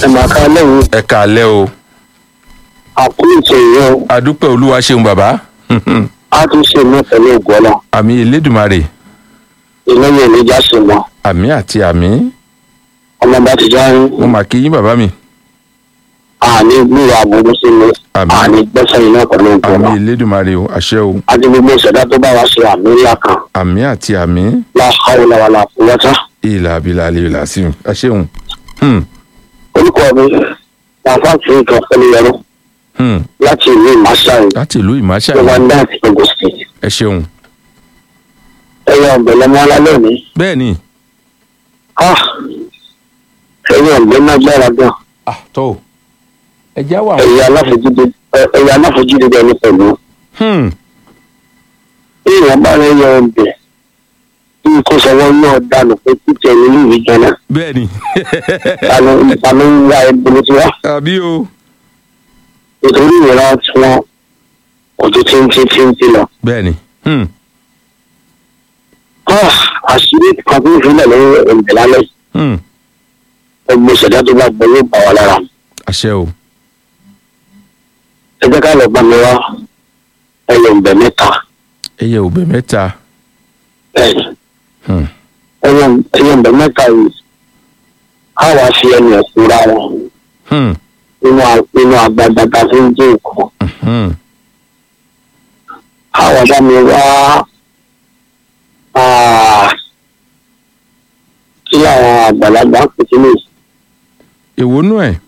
ẹ máa ká lẹ́yìn ẹ kàálẹ́ o àkúrìtì ìyẹn o adúpẹ́ olúwa ṣeun bàbá á tún ṣe mí pẹ̀lú ìgbọ́lá àmì elédùmarè ìlẹ́yìn ìlẹ́jà sì mọ́ àmì àti àmì ọmọ bá ti já yín mo mà kí yín bàbá mi àní gbúrò àbúrú sí mi Àmín. àní gbẹ́sẹ̀ yín náà pẹ̀lú ìgbọ́lá àmì elédùmarè o àṣẹ o àti gbogbo ìṣẹ̀dá tó bá wa ṣe àmì ńlá kan àmì àti àmì láhàó làwàlà fúwọ́tá ìlà abilà àlè ìlà sí i ẹ ṣeun Hmm, orúkọ mi làfáà tí nǹkan pẹ̀lú yẹrù hmm. láti ìlú ìmáṣáì láti ìlú ìmáṣà tó wá ń dá àti Ogun State ẹ ṣeun ẹ̀yẹ ọ̀bẹ lọ́mọ alálẹ́ òní bẹ́ẹ̀ ni ẹ̀yẹ ọ̀bẹ náà gbára gan ah tó ẹ já wà ẹ̀yẹ aláfojúde ẹ̀yẹ aláfojúde bẹ́ẹ̀ ni pẹ̀lú Hmm, bí ìwọ̀n bá rẹ̀ yẹ ọ̀bẹ bí kò sọ̀wọ́ náà dànù pé títẹ̀ nínú ìwé jẹ́nà bẹ́ẹ̀ ni ìtàlẹ́ ń wá ẹgbẹ́ tí wá àbí o nítorí ìran tí wọ́n òjò tí ń tí tí ń tí lọ. bẹ́ẹ̀ ni Hmm, àṣírí kan tó ń filẹ̀ lọ́wọ́ ẹ̀ǹdẹ̀ lálẹ́ hmm. ẹgbẹ́ ìṣẹ̀dá tó bá gbọ́ yóò bá wa lára mu. àṣẹ o ẹ jẹ́ ká lọ bá mi wá ẹyẹ ọ̀bẹ mẹ́ta ẹyẹ òbẹ mẹ́ta bẹ́ẹ̀ Hmm, ẹyẹ ẹyẹ ọ̀bẹ mẹ́ta yìí á wá fi ẹnu ẹ̀ kúra wọn hmm, nínú a- nínú agbada tá a fi ń jẹ́ nǹkan. hmm. á wá bá mi wá ah, kí àwọn àgbàlagbà ń pè sínú èwo nú ẹ̀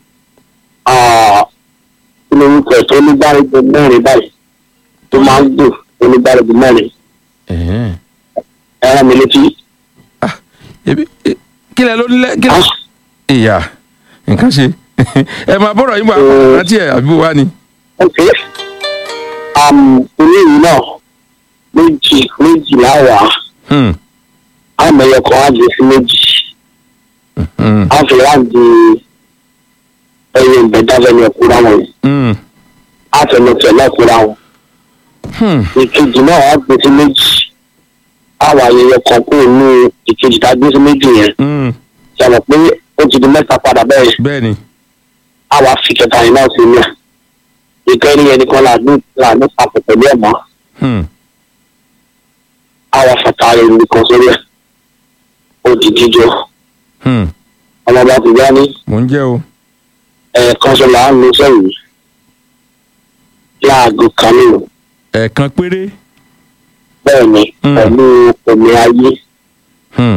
kí ló ń pẹ̀ tó onígbàrúgbó mẹ́rin báyìí tó máa ń dùn onígbàrúgbó mẹ́rin ẹ̀hẹ́n. ẹ rán mi létí. ebi e- kílẹ̀ ló nílẹ̀ kílẹ̀. Ah, ìyá nǹkan ṣe ẹ máa bọ̀rọ̀ yín bá Mm. rántí ẹ̀ àbí wá ni. ok oníyìí náà méjì méjì láwàá Hmm, àmọye kan á di sí méjì hmm, á fi wá di ẹyẹ ìbẹ̀dáfẹ́ ní ẹ̀kúra wọn yìí hmm, á fẹnu tẹ̀ lẹ́kúra wọn hmm. ìkejì náà á gbé sí méjì á wà ayẹyẹ kan kúrò ní ìkejì tá a gbé sí méjì yẹn hmm. sọ̀rọ̀ pé ó ti di mẹ́ta padà bẹ́ẹ̀ bẹ́ẹ̀ ni á wà fi kẹta yìí náà sí ní à ìkẹrin yẹn nìkan là ní là ní papọ̀ pẹ̀lú ẹ̀ mọ́ Hmm, á wà fàtà rẹ̀ nìkan sórí ẹ̀ ó di jíjọ hmm. ọmọ bá ti gbá ní mò ń jẹ́ o. ẹ̀ẹ̀kan sọ là ń lo sẹ́yìn láago kan nínú ẹ̀ẹ̀kan péré. bẹ́ẹ̀ ni Mm. pẹ̀lú omi ayé Hmm,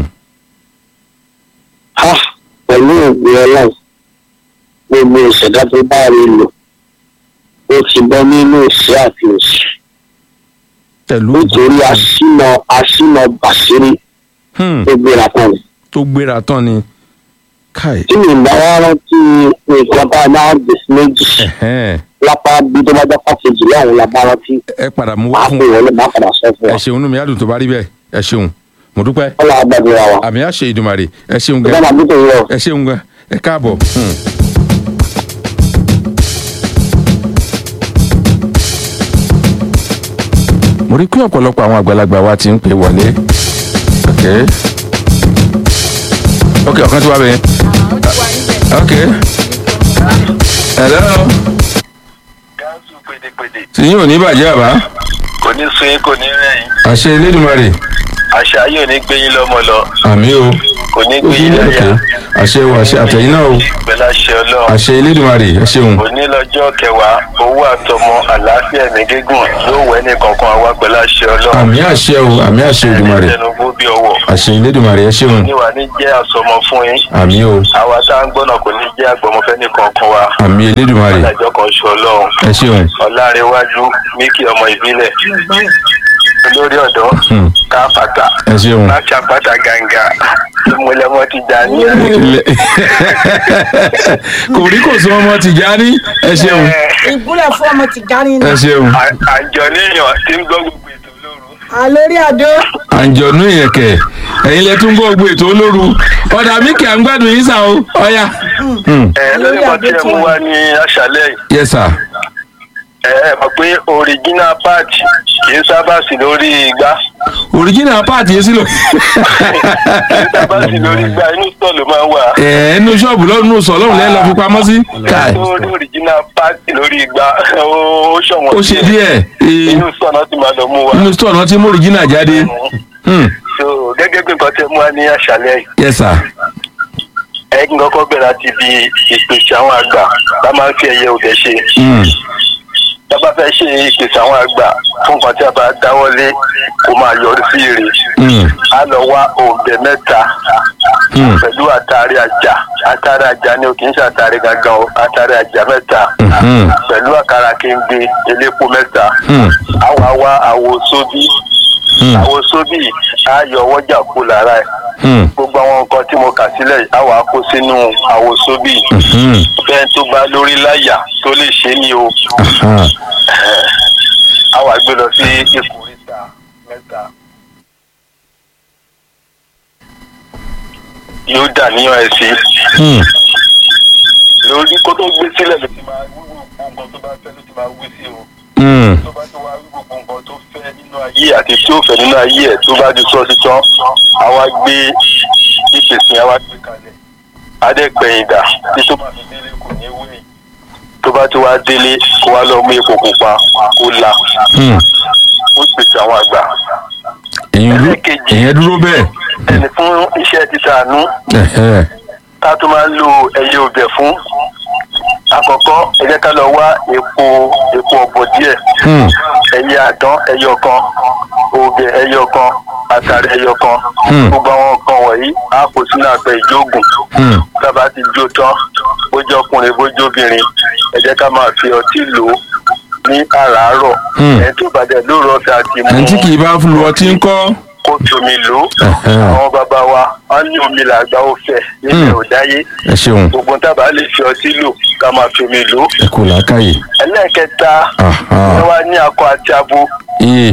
ha pẹ̀lú ògbé ọlọ́run gbogbo ìṣẹ̀dá tó bá rí lò ó ti bọ́ nínú ìṣẹ́ àti òṣì pẹ̀lú nítorí aṣínà aṣínà bàṣírí Hmm, tó gbéra kan ni. tó gbéra tán ni. káì. tí mi bá wá rántí nǹkan tá a máa gbé sí méjì ẹ̀hẹ́n. lápá bí tó bá jẹ́ pàkejì láwọn la bá rántí ẹ padà mú máa wá fún pè wọlé máa padà sọ fún ẹ wa. ṣeun inú mi á dùn tó bá rí bẹ́ẹ̀ ẹ ṣeun mo dúpẹ́ ọlọ́run àgbàdúrà wa. àmì àṣẹ ìdùmarè ẹ ṣeun ìjọba gan máa bí tòun lọ. ẹ ṣeun gan ẹ káàbọ̀. Hmm. mo rí pé ọ̀pọ̀lọpọ̀ àwọn àgbàlagbà wa ti ń pè wọlé ok ok ọ̀kan tí wàá bẹ̀ yẹn ok hello gáàsù pèdèpèdè tí yín ò ní bàjẹ́ àbá kò ní sun yín kò ní rẹ̀yìn àṣẹ elédùnmarè àṣà yóò ní gbé yín lọ́mọ lọ àmì o kò ní gbé yín ok lẹ́yà àṣẹ o àṣẹ àtẹ̀yìn náà o pẹ̀lú àṣẹ ọlọ́run àṣẹ elédùnmarè ẹ ṣeun òní lọ́jọ́ kẹwàá owó àtọmọ àlàáfíà ẹ̀mí gígùn yóò wẹ́ ní kankan àwa pẹ̀lú àṣẹ ọlọ́run àmì àṣẹ o àmì àṣẹ ìdùnmarè ẹnubú bí ọwọ́ àṣẹ elédùnmarè ẹ ṣeun níwà ní jẹ́ àsọmọ fún yín àmì o àwa tá à ń gbọ́nà kò ní jẹ́ àgbọ̀mọfẹ́ ní kankan wa àmì elédùnmarè adájọ́ kan ṣe ọlọ́run ẹ ṣeun ọ̀làrẹ̀wájú míkì ọmọ ìbílẹ̀ olórí ọ̀dọ́ Hmm. káfàtà ẹ ṣeun. láti àpáta gàǹgà ìmúlẹ̀mọ́ ti dà ní. Ilẹ̀- kò rí kò sún ọmọ Tìjání ẹ ṣeun ìgúnlẹ̀ fún ọmọ Tìjání ẹ ni ṣeun À- àjọ níyàn tí ń gbọ́ gbogbo ètò lóru. àlórí àdó àǹjọ̀nú ìyẹ̀kẹ̀ ẹ̀yin lẹ tún gbọ́ gbogbo ètò olóru ọ̀dà míkì à ń gbádùn yín sá o ọ̀ya. Hmm. ẹ lórí kan tí ẹ mú wá ní àṣálẹ́ yìí yes sir ẹ ẹ mọ̀ pé original part kì í sábà sí lórí igbá original part yẹn sí lọ. níta bá sì lórí gba inú sọ ló máa ń wà. ẹ ẹnu ṣọ́ọ̀bù lọ́nù sọ lọ́run lẹ́ẹ̀ lọ fi pamọ́ sí. káì lórí original pàtì lórí igba ó ṣọ̀wọ́n ó ṣe díẹ̀ ee, inú sọ náà ti máa lọ mú wa. nínú store náà ti mú original jáde. Hmm, so gẹ́gẹ́ bí nǹkan tẹ mú wa ní àṣálẹ́ yìí yes sir. ẹ kí n kọ́kọ́ bẹ̀rẹ̀ láti bí ìpèsè àwọn àgbà tá máa ń fi ẹyẹ òde ṣe. Hmm, tá bá fẹ́ ṣe ìpèsè àwọn àgbà fún nǹkan tí a bá dáwọ́lé kó máa yọrí sí èrè. hmm, a lọ wá òǹbẹ mẹ́ta hmm, pẹ̀lú àtàrí àjà àtàrí àjà ni o kì í ṣe àtàrí gangan o àtàrí àjà mẹ́ta hmm, pẹ̀lú àkàrà kéńgbé elépo mẹ́ta hmm, àwa wá àwo sóbì hmm, àwo sóbì á yọ ọwọ́jà kú lára ẹ̀ hmm, gbogbo àwọn nǹkan tí mo kà sílẹ̀ yìí, á wàá kó sínú àwo sóbì hmm, bẹ́ẹ̀ tó bá lórí láyà tó lè ṣe é ní o ah, á wàá gbé lọ sí ìkórìtà mẹ́ta. yóò dà níyàn ẹ̀ sí hmm, lórí kó tó gbé sílẹ̀ ló ti máa wí gbogbo nǹkan tó bá fẹ́ ló ti máa wí sí o hmm, tó bá ti wá wí gbogbo nǹkan tó fẹ́ nínú ayé àti tí ó fẹ́ nínú ayé ẹ̀ tó bá ti sọ sí tán àwa gbé ìpèsè àwa gbé kalẹ̀ adẹ́gbẹ̀yìn dà tí tó bá fi délé kò ní wéyìn tó bá ti wá délé kó wá lọ mú epo pupa kó la hmm. ó pèsè àwọn àgbà èyàn dúró èyàn dúró bẹ́ẹ̀. ẹni fún iṣẹ́ títà àánú Ẹ̀hẹ́. ká tó máa ń lo ẹyẹ ọbẹ̀ fún àkọ́kọ́ ẹ jẹ́ ká lọ wá epo epo ọ̀bọ̀ díẹ̀ Hmm, ẹyẹ àdán ẹyọ kan ọbẹ̀ ẹyọ kan àtàrí ẹyọ kan Hmm. gbogbo àwọn nǹkan wọ̀nyí á kó sínú àpẹ ìjóògùn hmm, tábà ti jó tán bójú ọkùnrin bójú obìnrin ẹ jẹ́ ká máa fi ọtí lò ó ní àràárọ̀ Hmm. ẹni tó bàjẹ́ lóru ọ̀fẹ́ àti mú ẹni tí kì í bá lu ọtí ń kọ́. kó fi omi lò ó Ẹ̀hẹ́. àwọn bàbá wa wọ́n ní omi làgbà ó fẹ́ nílẹ̀ Hmm. ò dáyé ẹ ṣeun gbogbo tábà lè fi ọtí lò ká máa fi omi lò ó ẹ kò lákàyè. ẹlẹ́ẹ̀kẹta Aha. ẹ wá ní akọ àti abo iye.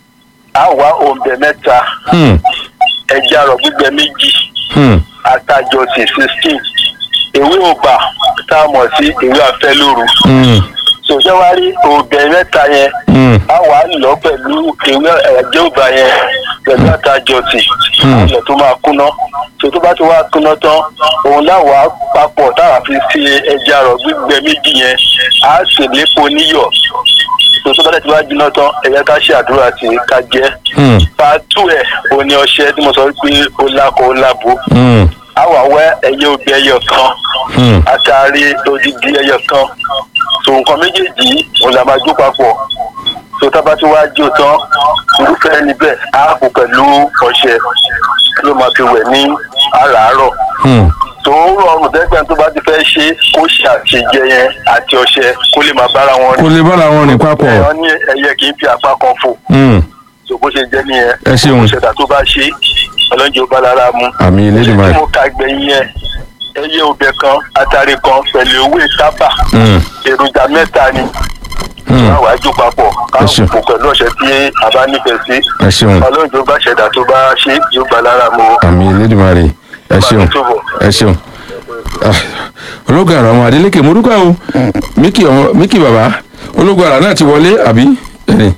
á wá òǹbẹ mẹ́ta Hmm, ẹja àrọ̀ gbígbẹ méjì hmm, àtàjọsìn sixteen ewé ọba tá a mọ̀ sí ewé afẹ́lóru hmm, sòṣẹ́ wá rí òǹbẹ mẹ́ta yẹn hmm, á wà á lọ pẹ̀lú ewé ẹ̀jẹ̀ ọba yẹn pẹ̀lú àtàjọsìn Hmm. àlọ́ tó máa kúná tó tó bá ti wá kúná tán òun láwàá papọ̀ táwa fi ṣe ẹja àrọ̀ gbígbẹ méjì yẹn á sì lépo níyọ̀ tó tó bá dẹ̀ ti wá jiná tán ẹ̀yẹ ká ṣe àdúrà tí ká jẹ́ hmm, pàtó ẹ̀ o ní ọṣẹ tí mo sọ pé ó lákọ̀ ó lábo hmm, á wà wẹ́ ẹyẹ òbí ẹyọ kan hmm. àtàrí odidi ẹyọ kan tó nǹkan méjèèjì yìí òun là máa jó papọ̀ tó tábà tí wàá jó tán irúfẹ́ ẹni bẹ́ẹ̀ á kó pẹ̀lú ọṣẹ ló máa fi wẹ̀ ní àràárọ̀ Hmm. tó rọrùn dẹ́gbẹ̀ẹ́ tó bá ti fẹ́ ṣe kó ṣe àṣejẹ yẹn àti ọṣẹ kó lè máa bára wọn kò lè bára wọn rìn papọ̀. ẹ̀yọ́ ní ẹyẹ kì í fi apá kan fò Hmm. tó bó ṣe jẹ́ nìyẹn Ẹ ṣeun. ìṣẹ̀dá tó bá ṣe ọlọ́njẹ́ ó bá lára mu àmì ṣé elédùnmáà. tí mo ka gbẹ̀yìn yẹn ẹyẹ ọbẹ̀ kan atari kan pẹ̀lú owó tábà Hmm. èròjà mẹ́ta ni Hmm. káwọn àjò papọ̀ Ẹ ṣeun. káwọn kò pẹ̀lú ọ̀sẹ̀ tí a bá nífẹ̀ẹ́ sí ẹ ṣeun ọlọ́njẹ́ ó bá ṣẹ̀dá tó bá ṣe yóò gbà lára mu àmì elédùnmáà. ẹ ṣeun ẹ ṣeun. Ah, ológun àrà ọmọ Adélékè mo dúpẹ́ o Míkì ọmọ Míkì bàbá ológun àrà náà ti wọlé àbí. Ẹ̀rìn.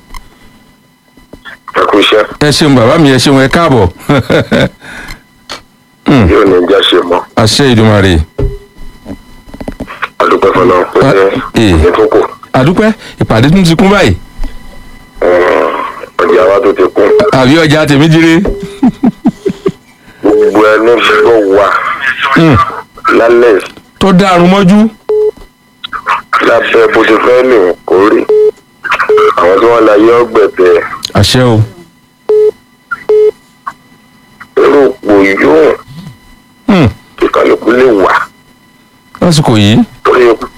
ẹ kú iṣẹ́ ẹ ṣeun bàbá mi ẹ ṣeun ẹ káàbọ̀ Hmm, yóò ní ìjà ṣe mọ́ àṣẹ ìdùmarè àdúpẹ́ fọlọ́ pé Ah, eh. ní tó kù àdúpẹ́ ìpàdé tún ti kún báyìí ọjà wa tó ti kún àbí ọjà tèmi jíire gbogbo ẹni gbọ́ wa Hmm, lálẹ́ tó dárun mọ́jú lábẹ́ bó ti fẹ́ lè kó rí àwọn tí wọ́n la yẹ ọgbẹ̀tẹ̀ àṣẹ o irú òpó yóò Hmm, kí kálukú lè wà lásìkò yìí torí ipò